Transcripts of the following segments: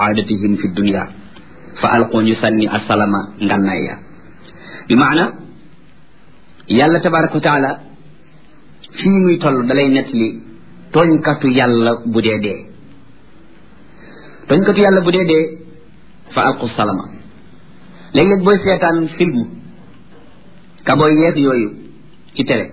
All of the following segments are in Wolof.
aadatihim fi dunia fa alqoo ñu sànni assalama ngànnaay ya bi maana yàlla tabaraka wa taala fii muy toll dalay nettali tooñkatu yàlla bu dee dee tooñkatu yàlla bu dee dee fa alqu salama léeg-léeg booy seetaan film kabooy yeeg yooyu ci télé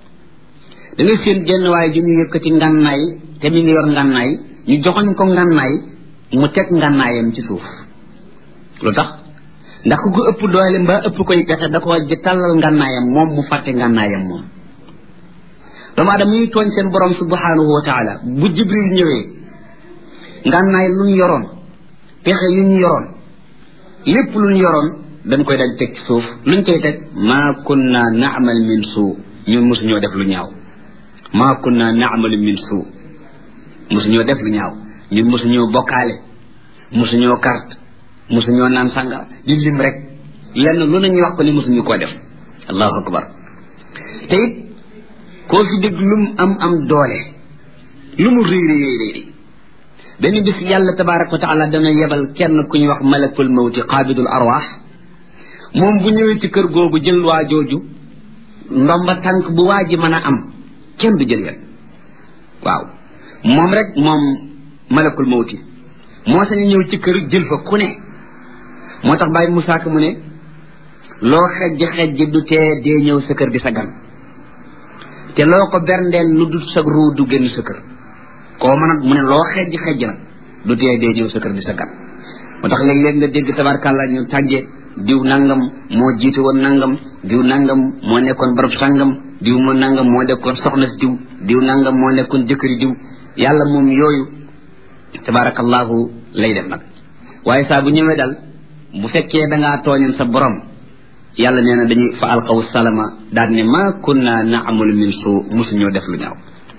da ngay seen jenn waaye ju ñu yëkkati ngànnaay te mi ngi yor ngànnaay ñu joxoñ ko ngànnaay mu teg ngànnaayam ci suuf lu tax ndax ku ko ëpp doole mbaa ëpp koy pexe da ko di tàllal ngànnaayam moom mu fàtte ngànnaayam moom doomu aadama ñuy tooñ seen borom subhanahu wa taala bu jibril ñëwee ngànnaay lu ñu yoroon pexe yu ñu yoroon lépp lu ñu yoroon dañ koy daj teg ci suuf luñ koy teg maa kunna naamal min suu ñun mosuñoo def lu ñaaw maa kunna naamalu min suu mosuñoo def lu ñaaw ñun mosuñoo bokkaale mosuñoo carte mosuñoo naan sàngara di lim rek lenn lu nañu wax ko ni mosuñu koo def allahu akbar te it koo fi dégg lu mu am am doole lu mu réy réy réy benn bis yàlla tabaraka wa taala dana yebal kenn ku ñuy wax malakul mawti qaabidul arwaax moom bu ñëwee ci kër googu jël waa jooju ndomba tànk bu waa ji mën a am kenn du jël yet waaw moom rek moom malakul mawti moo sañ ñëw ci kër jël fa ku ne moo tax bàyyi Musaa Ka mu ne loo xejj xejj du tee dee ñëw sa kër di sa gan te loo ko berndeel lu dul sa ruu du génn sa kër koo mën a mu ne loo xejj xejj nag du tee dee ñëw sa kër di sa gan moo tax léeg-léeg nga dégg tabarkàlla ñu tàgge diw nangam moo jiite woon nangam diw nangam moo nekkoon barab sangam diw moo nangam moo nekkoon soxna si diw diw nangam moo nekkoon jëkkëri diw yàlla moom yooyu tabarakallahu lay def nag waaye saa bu ñëwee dal bu fekkee da ngaa tooñoon sa borom yàlla nee na dañuy fa alqaw salama daal ne ma kunna naamalu min suu musuñoo def lu ñaaw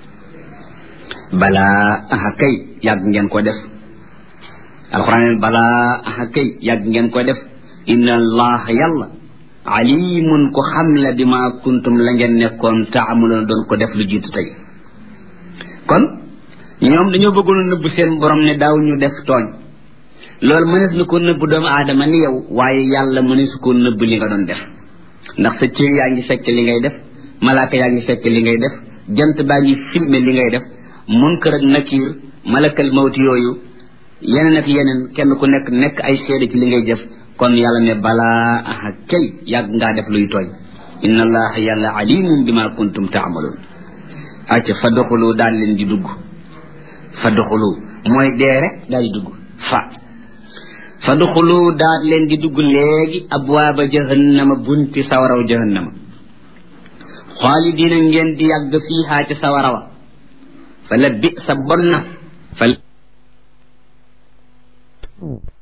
balaa aha kay yàgg ngeen ko def alquran balaa aha kay yàgg ngeen ko def inna allah yàlla alimun ko xam la bi ma kuntum la ngeen nekkoon taamaloon doon ko def lu jiitu tey kon ñoom dañoo bëggoon a nëbb seen borom ne daaw ñu def tooñ loolu mënees na ko nëbb doomu aadama ni yow waaye yàlla mënees ko nëbb li nga doon def ndax sa cër yaa ngi fekk li ngay def malaaka yaa ngi fekk li ngay def jant baa ngi filmé li ngay def munkar ak nakiir malakal mawti yooyu yeneen ak yeneen kenn ku nekk nekk ay seede ci li ngay def kon yàlla ne balaa aha kay yàgg ngaa def luy tooñ inna allaha yàlla alimun bima kuntum taamaloon acca fa doxulu daal leen di dugg fa doxulu mooy dee rek daal di dugg fa fa doxulu daal leen di dugg léegi abwaaba jahannama bunti sawaraw jahannama xaalidina ngeen di yàgg fiihaa ci sawarawa fa la bi sa bon na fa